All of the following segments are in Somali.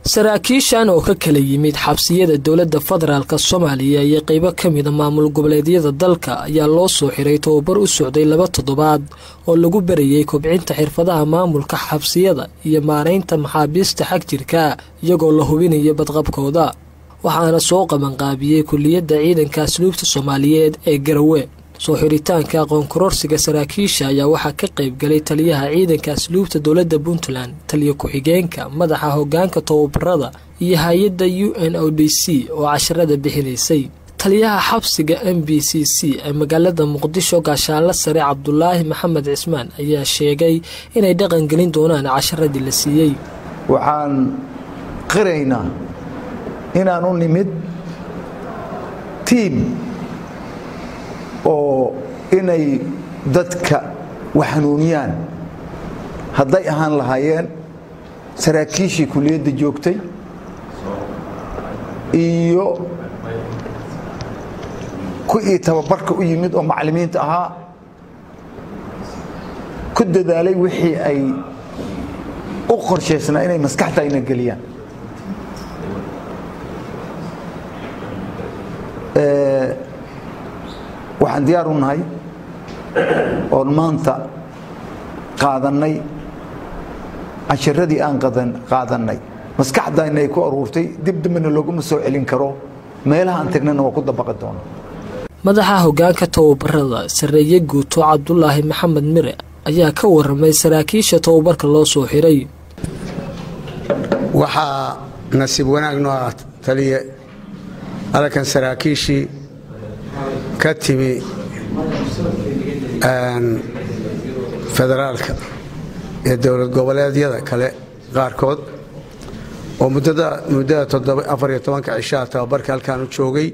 saraakiishan oo ka kala yimid xabsiyada dowladda federaalk soomaaliya iyo qeybo ka mida maamul goboleedyada dalka ayaa loo soo xiray tababar u socday laba toddobaad oo lagu barayay kobcinta xirfadaha maamulka xabsiyada iyo maaraynta maxaabiista xag jirka iyagoo la hubinayo badqabkooda waxaana soo qabanqaabiyey kuliyadda ciidanka asluubta soomaaliyeed ee garawe soo xiritaanka aqoon kororsiga saraakiisha ayaa waxaa ka qayb galay taliyaha ciidanka asluubta dowladda puntland taliya ku-xigeenka madaxa hogaanka tababarada iyo hay-adda u n o d c oo casharada bixinaysay taliyaha xabsiga m b c c ee magaalada muqdisho gaashaanle sare cabdulaahi maxamed cismaan ayaa sheegay inay dhaqan gelin doonaan casharadii la siiyey waxaan qiraynaa inaan u nimid tiim oo inay dadka waxanuuniyaan hadday ahaan lahaayeen saraakiishii kuliyadda joogtay iyo kuwii tababarka u yimid oo macallimiinta ahaa ku dadaalay wixii ay u qorshaysnaa inay maskaxda ayna geliyaan waxaan diyaar u nahay oon maanta qaadannay casharadii aan qaadannay maskaxdayna ay ku aruurtay dib dambena looguma soo celin karo meelaha aan tagnana waa ku dabaqi doona madaxa hogaanka tababarada sarreeye guuto cabdulaahi maxamed mire ayaa ka waramay saraakiisha tababarka loo soo xiray waxaa nasiib wanaag noo ah taliye halkan saraakiishii ka timi federaalka ee dowlad goboleedyada kale qaarkood oo muddada afariyo tobanka cishaha tababarka halkaan u joogay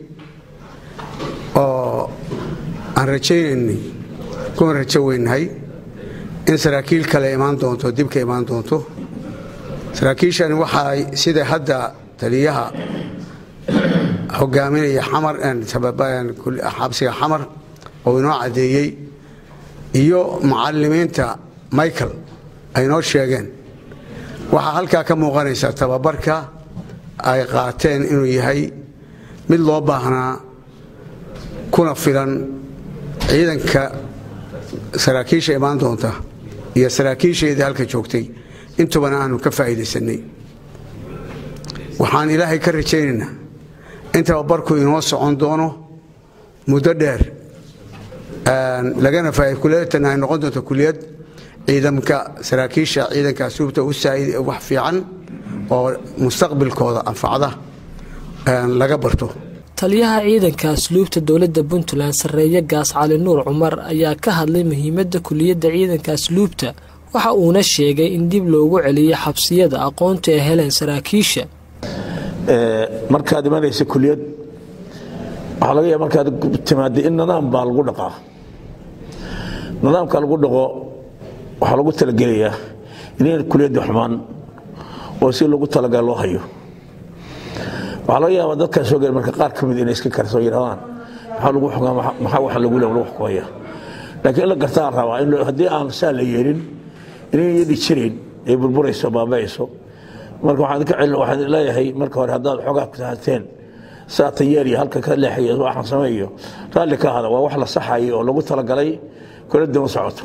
oo aan rajaynaynay kuna rajo weynahay in saraakiil kale imaan doonto dib ka imaan doonto saraakiishani waxaay sida hadda taliyaha hogaaminaya xabsiga xamar oo inoo caddeeyey iyo mucalimiinta michael ay noo sheegeen waxaa halkaa ka muuqanaysa tababarka ay qaateen inuu yahay mid loo baahnaa kuna filan ciidanka saraakiisha imaan doonta iyo saraakiisheedii halka joogtay intubana aanu ka faa'iidaysanay waxaan ilaahay ka rajaynaynaa in tababarku inoo socon doono muddo dheer lagana kuliyadtan ay noqon doonto kuliyad ciidamka saraakiisha ciidanka asluubta u saa'id wax fiican oo mustaqbilkooda anfacda laga barto taliyaha ciidanka asluubta dowladda puntland sarreeye gaas cali nuur cumar ayaa ka hadlay muhiimadda kuliyadda ciidanka asluubta waxa uuna sheegay in dib loogu celiyo xabsiyada aqoonta ay heleen saraakiisha markaad imanaysa kuliyad waxaa laga yaaba markaad timaada in nidaam baa lagu dhaqaa nidaamka lagu dhaqo waxaa lagu talagelayaa inayn kuliyadda xumaan oo si lagu talagal loo hayo waxaa laga yaabaa dadkaa soo gel marka qaar ka mid inay iska karso yidhahdaan maxaa lagu xukaa maxaa waxa lagu lagu xukumaya laakiin in la gartaa rabaa in haddii aan saa la yeelin inayn yadhi jirin ay burburayso baaba'ayso marka waxaan leeyahay marka hore haddaad xoogaa ku tahateen saa tayeeriya halka ka leexayo waxaan sameeyo raalli ka hada waa wax la saxayo oo lagu talagalay kula daba socoto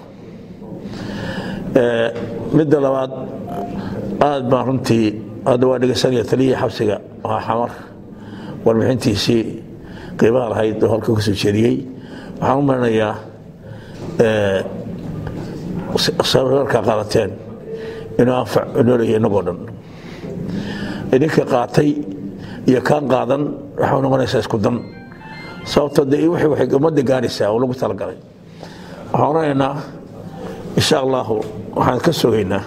midda labaad aad baan runtii hadda waa dhegeysanaya taliyihii xabsiga waa xamar warbixintiisii qiimaha lahayd oo halka ka soo jeediyey waxaan u marinayaa sararka qaadateen inuu anfac noolaya innagoo dhan idinka qaatay iyo kaan qaadan waxay noqonaysaa isku dan sababto de waxay ummadda gaaraysaa oo lagu talagalay waxaan oranaynaa insha allahu waxaan ka sugaynaa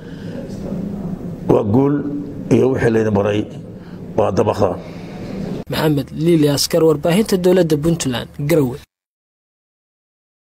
waa guul iyo wixii laydin baray waa dabaqdaan maxamed liili askar warbaahinta dowladda puntland garowe